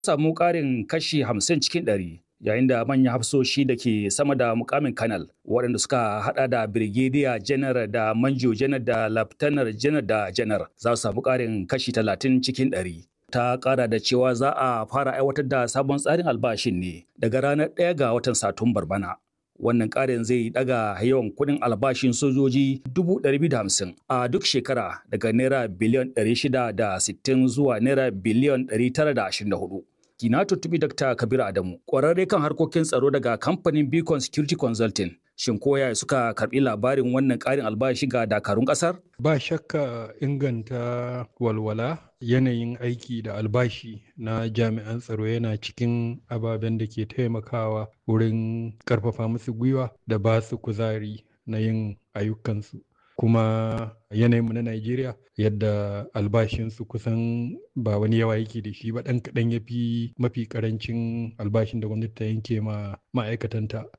samu ƙarin kashi 50 cikin ɗari. yayin da manyan hafsoshi da ke sama da mukamin kanal waɗanda suka hada da birgediya janar da manjo janar da laftanar janar da janar za su samu ƙarin kashi 30 cikin ɗari. ta ƙara da cewa za a fara aiwatar da sabon tsarin albashin ne daga ranar 1 ga watan satumbar bana wannan ƙarin zai daga yawan kuɗin albashin sojoji 250 a duk shekara daga naira biliyan 660 zuwa naira biliyan 924 na tuntubi Dr. Kabir Adamu, ƙwararre kan harkokin tsaro daga kamfanin Beacon Security Consulting. Shin koya suka karɓi labarin wannan ƙarin albashi ga dakarun ƙasar? Ba shakka inganta walwala yanayin aiki da albashi na jami'an tsaro yana cikin ababen da ke taimakawa wurin ƙarfafa musu gwiwa da ba su kuzari na yin ayyukansu. kuma yanayinmu na Najeriya yadda albashinsu kusan ba wani yawa yake da shi ba ɗan kaɗan ya fi mafi ƙarancin albashin da gwamnati ta yanke ma ma'aikatanta